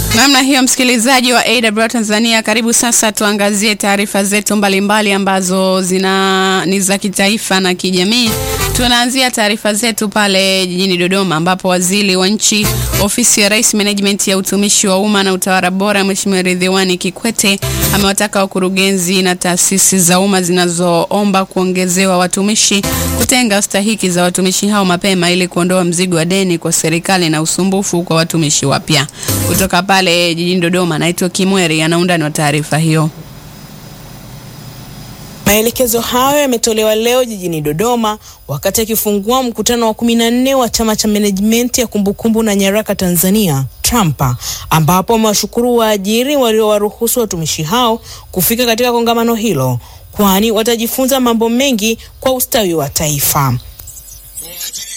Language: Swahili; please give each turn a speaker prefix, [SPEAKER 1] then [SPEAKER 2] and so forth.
[SPEAKER 1] Namna hiyo, msikilizaji wa AWR Tanzania, karibu sasa tuangazie taarifa zetu mbalimbali ambazo zina ni za kitaifa na kijamii. Tunaanzia taarifa zetu pale jijini Dodoma ambapo waziri wa nchi ofisi ya Rais Management ya utumishi wa umma na utawala bora, Mheshimiwa Ridhiwani Kikwete amewataka wakurugenzi na taasisi za umma zinazoomba kuongezewa watumishi kutenga stahiki za watumishi hao mapema ili kuondoa mzigo wa deni kwa serikali na usumbufu kwa watumishi wapya. Kutoka pale jijini Dodoma, naitwa Kimweri, anaundani wa taarifa hiyo.
[SPEAKER 2] Maelekezo hayo yametolewa leo jijini Dodoma wakati akifungua mkutano wa kumi na nne wa chama cha management ya kumbukumbu na nyaraka Tanzania TRAMPA, ambapo amewashukuru waajiri waliowaruhusu watumishi hao kufika katika kongamano hilo, kwani watajifunza mambo mengi kwa ustawi wa taifa.
[SPEAKER 3] Waajiri